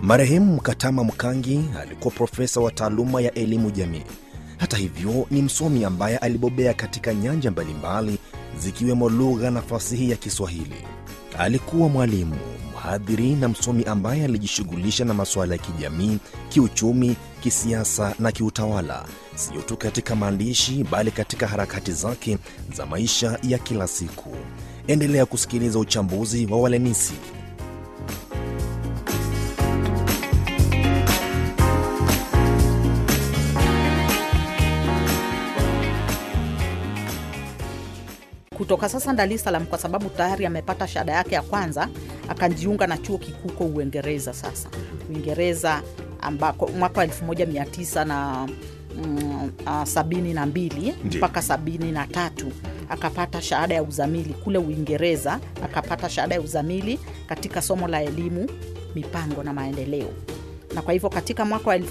Marehemu Mkatama Mkangi alikuwa profesa wa taaluma ya elimu jamii. Hata hivyo, ni msomi ambaye alibobea katika nyanja mbalimbali zikiwemo lugha na fasihi ya Kiswahili. Alikuwa mwalimu, mhadhiri na msomi ambaye alijishughulisha na masuala ya kijamii, kiuchumi, kisiasa na kiutawala, sio tu katika maandishi bali katika harakati zake za maisha ya kila siku. Endelea kusikiliza uchambuzi wa Walenisi. kutoka sasa Dar es Salaam kwa sababu tayari amepata shahada yake ya kwanza, akajiunga na chuo kikuu huko Uingereza. Sasa Uingereza ambako mwaka wa 1900 na mm, ah, sabini na mbili Ndiyo. mpaka sabini na tatu akapata shahada ya uzamili kule Uingereza, akapata shahada ya uzamili katika somo la elimu, mipango na maendeleo na kwa hivyo katika mwaka wa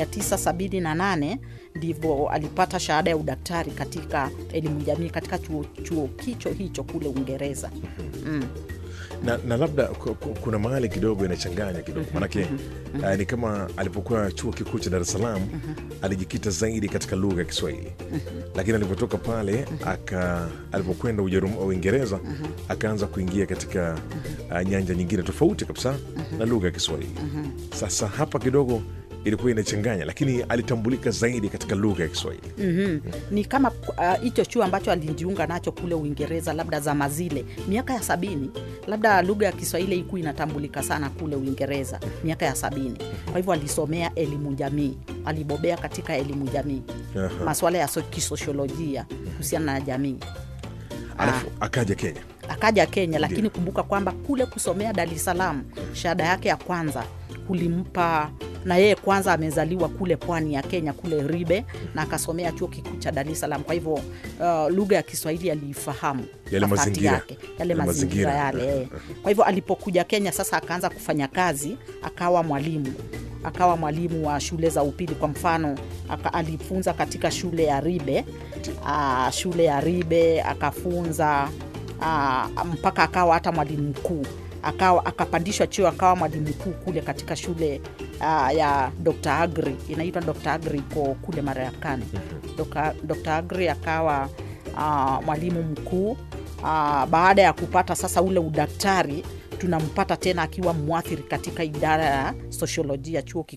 1978 ndivyo alipata shahada ya udaktari katika elimu jamii katika chuo, chuo kicho hicho kule Uingereza. Mm. na, na labda ku- ku- kuna mahali kidogo inachanganya kidogo manake uh, ni kama alipokuwa chuo kikuu cha Dar es Salaam alijikita zaidi katika lugha ya Kiswahili lakini alipotoka pale aka alipokwenda Ujerum- Uingereza akaanza kuingia katika uh, nyanja nyingine tofauti kabisa na lugha ya Kiswahili. Sasa hapa kidogo ilikuwa inachanganya, lakini alitambulika zaidi katika lugha ya Kiswahili. Mhm. Ni kama ah, hicho chuo ambacho alijiunga nacho kule Uingereza, labda zama zile miaka ya sabini, labda lugha ya Kiswahili ilikuwa inatambulika sana kule Uingereza miaka ya sabini. Kwa hivyo alisomea elimu jamii, alibobea katika elimu jamii, Aha. masuala ya so- kisosiolojia kuhusiana na jamii. Alafu akaja Kenya. akaja Kenya, lakini kumbuka kwamba kule kusomea Dar es Salaam shahada yake ya kwanza kulimpa na yeye kwanza amezaliwa kule pwani ya Kenya kule Ribe na akasomea chuo kikuu cha Dar es Salaam. Kwa hivyo uh, lugha ya Kiswahili aliifahamu Yale wakati mazingira. yake, yale Yale mazingira mazingira. yale. eh. Kwa hivyo alipokuja Kenya sasa akaanza kufanya kazi, akawa mwalimu akawa mwalimu wa shule za upili. Kwa mfano aka, alifunza katika shule ya Ribe uh, shule ya Ribe akafunza uh, mpaka akawa hata mwalimu mkuu akawa akapandishwa cheo akawa mwalimu mkuu kule katika shule uh, ya Dr. Agri inaitwa Dr. Agri iko kule Marekani. Dr. Dr. Agri akawa uh, mwalimu mkuu uh, baada ya kupata sasa ule udaktari tunampata tena akiwa mwathiri katika idara ya sosiolojia chuo kikuu